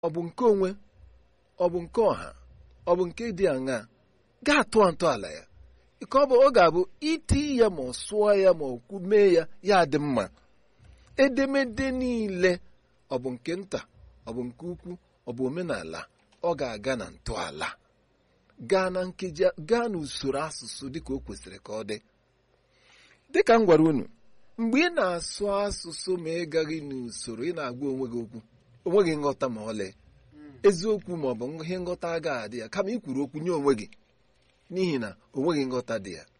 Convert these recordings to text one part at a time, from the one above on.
ọ bụ nke onwe ọ bụ nke ọha ọ bụ nke dị aṅaa ga-atụ ntọala ya ka ọ bụ ọ ga-abụ iti ya ma ọ sụọ ya ma ọ mee ya ya dị mma edemede niile ọ bụ nke nta ọ bụ nke ukwu ọ bụ omenala ọ ga-aga na ntọala gaa na nkeji gaa n'usoro asụsụ dịka o kwesịrị ka ọ dị dịka m gwara unu mgbe ị na-asụ asụsụ ma ị gaghị n'usoro ị na-agwa onwe gị okwu onwe gị nghọta ma ọlị eziokwu ma ọ bụ ihe nghọta agaghị adị ya kama ị kwuru okwu nye onwe gị n'ihi na onwe gị nghọta dị ya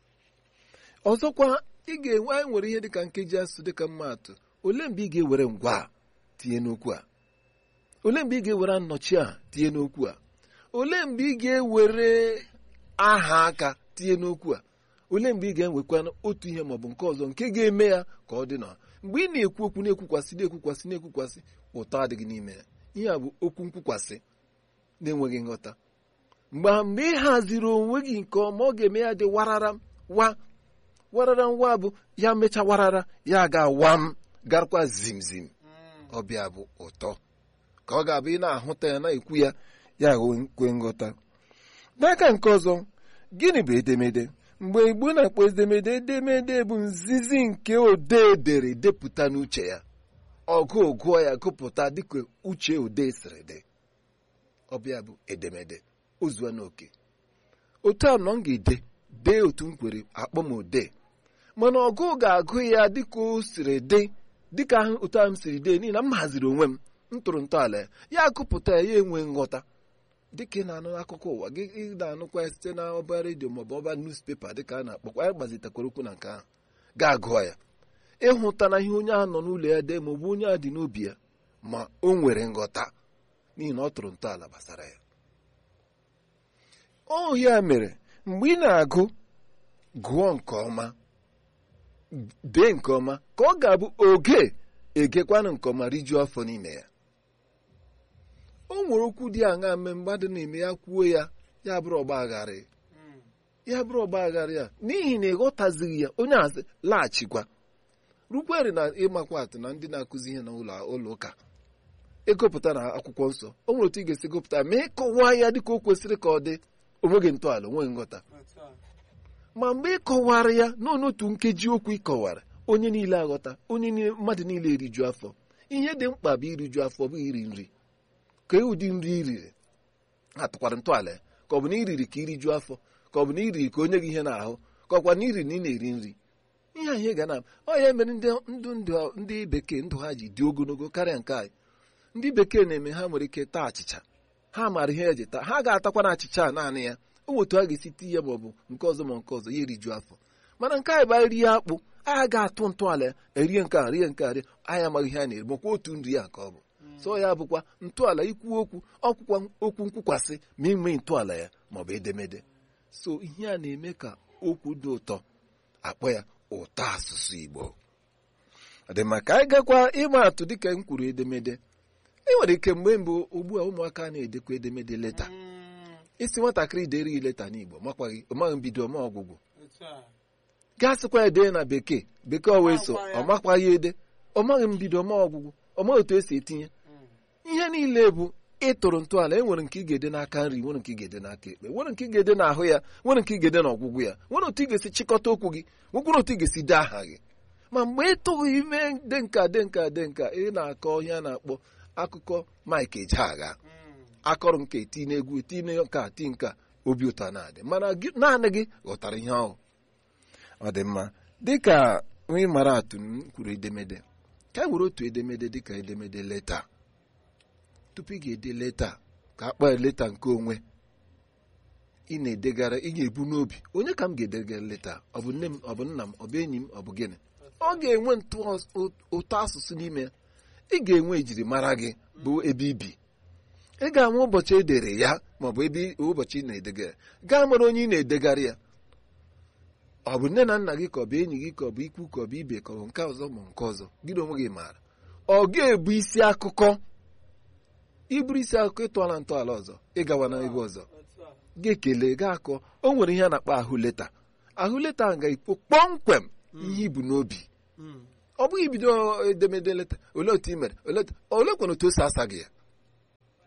ọzọkwa ị ga-enwe anyị nwere ihe dịka nkeji asụsụ dịka mmaatụ olee mgbe ị ga-ewere ngwa a tinye n'okwu a olee mgbe ị ga-ewere nnọchi a tinye n'okwu a olee mgbe ị ga-ewere aha aka tinye n'okwu a olee mgbe ị ga-enwekwa otu ihe maọbụ nke ọzọ nke ga-eme ya ka ọ dị na mgbe ị na-ekwu okwu na-ekwukwasị na-ekwukwasị na-ekwukwasị ụtọ adịghị n'ime ya ihe a bụ okwu nkwukwasị na-enweghị nghọta mgbe mgbe ị haziri onwe gị nke ọma ọ ga-eme ya dị warara wa warara nwa bụ ya mecha warara ya ga-awa m garakwa zimzim ọbịa bụ ụtọ ka ọ ga-abụ ị na-ahụta ya na-ekwu ya ya kwe nghọta n'aka nke ọzọ gịnị bụ edemede mgbe igbo na-akpọ edemede edemede bụ nzizi nke odee dere depụta n'uche ya ọgụ gụọ ya gụpụta dịka uche odee siri dị ọbịa bụ edemede ozua n'oke otu a nọ m ga-ede dee otu m kwere akpọ m odee mana ọgụ ga-agụ ya dịka o siri dị dịka otu ahụ m siri dee n'ihi na m haziri onwe m m tụrụ ntọala ya ya agụpụta ya ya enwe nghọta dịka ị na-anụ akụkọ ụwa gị ị na-anụkwa ya site na ọba redio maọbụ ọba newspepa dịka a na-akpọkwa ya gbazitekwara okwu na nke ahụ ga-agụọ ya ịhụta na ihe onye ahụ nọ n'ụlọ ya dee maọbụ onye a dị n'obi ya ma o nwere nghọta n'ihi na ọ tụrụ ntọala gbasara ya ọ ya mere mgbe ị na-agụ gụọ nke ọma dee nke ọma ka ọ ga-abụ oge egekwanụ nke ọma rijuo afọ n'ime ya o nwere okwu dị aṅa mme mmadụ na-eme ya kwuo ya ya bụrụ ọgba aghara ya bụrụ ọgba aghara ya n'ihi na ịghọtazighị ya onye azị laghachikwa rukwere na ịmakwa atụ na ndị na-akụzi ihe n'ụlọ ụlọ ụka egopụta na akwụkwọ nsọ o nwere otu ị ga-esi gụpụta ma ịkọwa ya dịka o kwesịrị ka ọ dị onweghị ntọala onweghị nghọta ma mgbe ị kọwara ya n'ọnụ otu nkeji okwu ịkọwara onye niile aghọta onye mmadụ niile eriju afọ ihe dị mkpa bụ iriju afọ bụ iri nri ka ụdị nri iriri atụkwara ntọala ya ka ọ bụ na iriri ka iriju afọ ka ọ bụ na iriri ka onye gị ihe na-ahụ ka ọkwa na iriri na ị na-eri nri ihe anyị ga na ọ ya mere ndụ ndụ ndị bekee ndụ ha ji dị ogologo karịa nke anyị ndị bekee na-eme ha nwere ike taa achịcha ha maara ihe eji taa ha ga-atakwa na achịcha a naanị ya o otu a ga-esi ti ya maọbụ nke ọzọ ma nke ọzọ ya eriju afọ mana nke anyị bụ anyị rie akpụ anyị ga-atụ ntọala ya erie nke a rie nke a rie anyị amaghị ihe a na-eri makwa otu nri ya ka ọ bụ so ya bụkwa ntọala ikwu okwu ọkwụkwa okwu nkwukwasị ma inwe ntọala ya maọbụ edemede so ihe a na-eme ka okwu dị ụtọ akpọ ya ụtọ asụsụ Igbo ọ dị maka anyị gakwa ịma atụ dịka m kwuru edemede e nwere ike mgbe mbụ ugbu a ụmụaka na-edekwa edemede leta isi nwatakịrị dere leta n'Igbo makwaghị ọmaghị mbido ọma ọgwụgwụ gaa sịkwa ede na bekee bekee ọ wee so ọ makwaghị ede ọ maghị mbido ọma ọgwụgwụ ọ maghị otu esi etinye ihe niile bụ ịtụrụ ntọala e nwere nke ị ga-ede n'aka nri nwere nke ị ga-ede n'aka ekpe nwere nke ị ga-ede n'ahụ ya nwere nke ị ga-ede n'ọgwụgwụ ya nwere otu ị ga-esi chịkọta okwu gị nwekwara otu ị ga-esi dee aha gị ma mgbe ị tụghị ime de nka de nka de nka ị na-akọ ihe a na-akpọ akụkọ Mike Ejeagha akọrọ nke eti n'egwu eti nka ti nka obi ụtọ na-adị mana naanị gị ghọtara ihe ahụ ọ dị mma dịka onye mara atụ m kwuru edemede ka e were otu edemede dịka edemede leta tupu ị ga-ede leta ka a kpaa leta nke onwe ị na-edegara ị ga-ebu n'obi onye ka m ga-edegara leta ọ bụ nne m ọ bụ nna m ọ bụ enyi m ọ bụ gịnị ọ ga-enwe ụtọ asụsụ n'ime ya ị ga-enwe ejirimara gị bụ ebe ibi ị ga-ama ụbọchị edere ya maọbụ ebe ụbọchị ị na-edegara gaa mara onye ị na-edegara ya ọ bụ nne na nna gị ka ọ bụ enyi gị ka ọ bụ ikwu ka ọ bụ ibe ka ọ bụ nke ọzọ ma nke ọzọ gị na onwe gị maara ọ ga-ebu isi akụkọ iburu isi akụkọ ịtụọla ntọala ọzọ ịgawa na ebe ọzọ ga-ekele ga-akọ o nwere ihe a na-akpọ ahụ leta ahụ leta ga-ekpo kpọmkwem ihe ibu n'obi ọ bụghị ibido edemede leta olee otu ị mere olee kwere otu o si asa gị ya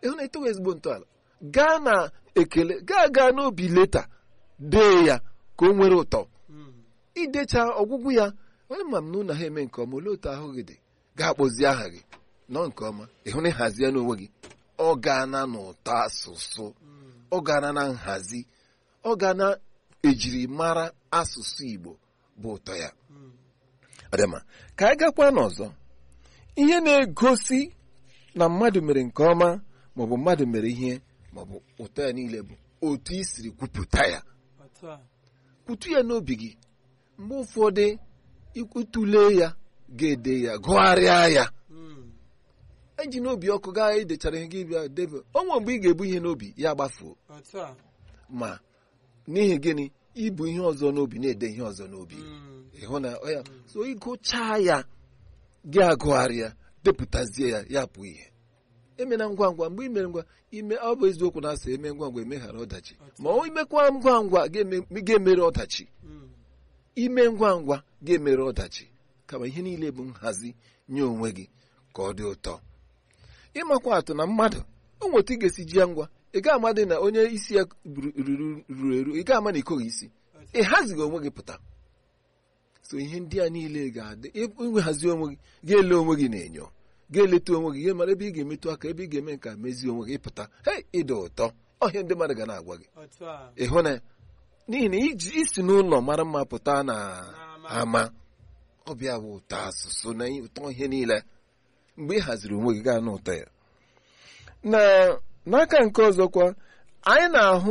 ịhụ na etowe ezigbo ntọala gaa na ekele gaa gaa n'obi leta dee ya ka o nwere ụtọ Mm. idecha ọgwụgwụ ya onye ma m na ụlọ ha eme nke ọma olee otu ahụ gị dị ga-akpọzi aha gị nọ nke ọma ịhụ na ịhazi ya n'onwe gị ọ ga-ana n'ụtọ asụsụ Mm. ọ ga-ana na nhazi ọ ga na ejiri mara asụsụ Igbo bụ ụtọ ya Mm. adịma ka anyị gakwa n'ọzọ ihe na-egosi na mmadụ mere nke ọma maọbụ mmadụ mere ihe maọbụ ụtọ ya niile bụ otu i siri kwupụta ya Otu a. kwutu ya n'obi gị mgbe ụfọdụ ikwutule ya ga-ede ya gụgharịa ya Mm. eji n'obi ọkụ gaa idechara ihe gị bịa debe onwe mgbe ị ga-ebu ihe n'obi ya gbafuo Otu a. ma n'ihi gịnị ibu ihe ọzọ n'obi na-ede ihe ọzọ n'obi Mm. ịhụ na ọ ya so ịgụchaa ya gị agụgharịa depụtazie ya ya bụ ihe emena ngwa ngwa mgbe imere ngwa ime ọ bụ eziokwu na asị eme ngwa ngwa emeghara ọdachi ma ọ imekwa ngwa ngwa ga-eme- ga-emere ọdachi Mm. ime ngwa ngwa ga-emere ọdachi kama ihe niile bụ nhazi nye onwe gị ka ọ dị ụtọ ịmakwa atụ na mmadụ o nweta ị ga-esi ji ya ngwa ị ga amadị na onye isi ya ruru ruru- ruru eru ị ga ama na ikoghị isi Otu ị hazighị onwe gị pụta so ihe ndị a niile ga-adị inwehazi onwe gị ga-ele onwe gị na-enyo ga-eleta onwe gị ga mara ebe ị ga-emetụ aka ebe ị ga-eme nke a mezie onwe gị pụta hei ịdị ụtọ ọhịa ndị mmadụ ga na-agwa gị a. Otu a. ịhụ na n'ihi na iji isi n'ụlọ mara mma pụta na N'ama. ama ọbịa bụ ụtọ asụsụ na ụtọ ihe niile mgbe ị haziri onwe gị gaa n'ụtọ ya na n'aka nke ọzọkwa anyị na-ahụ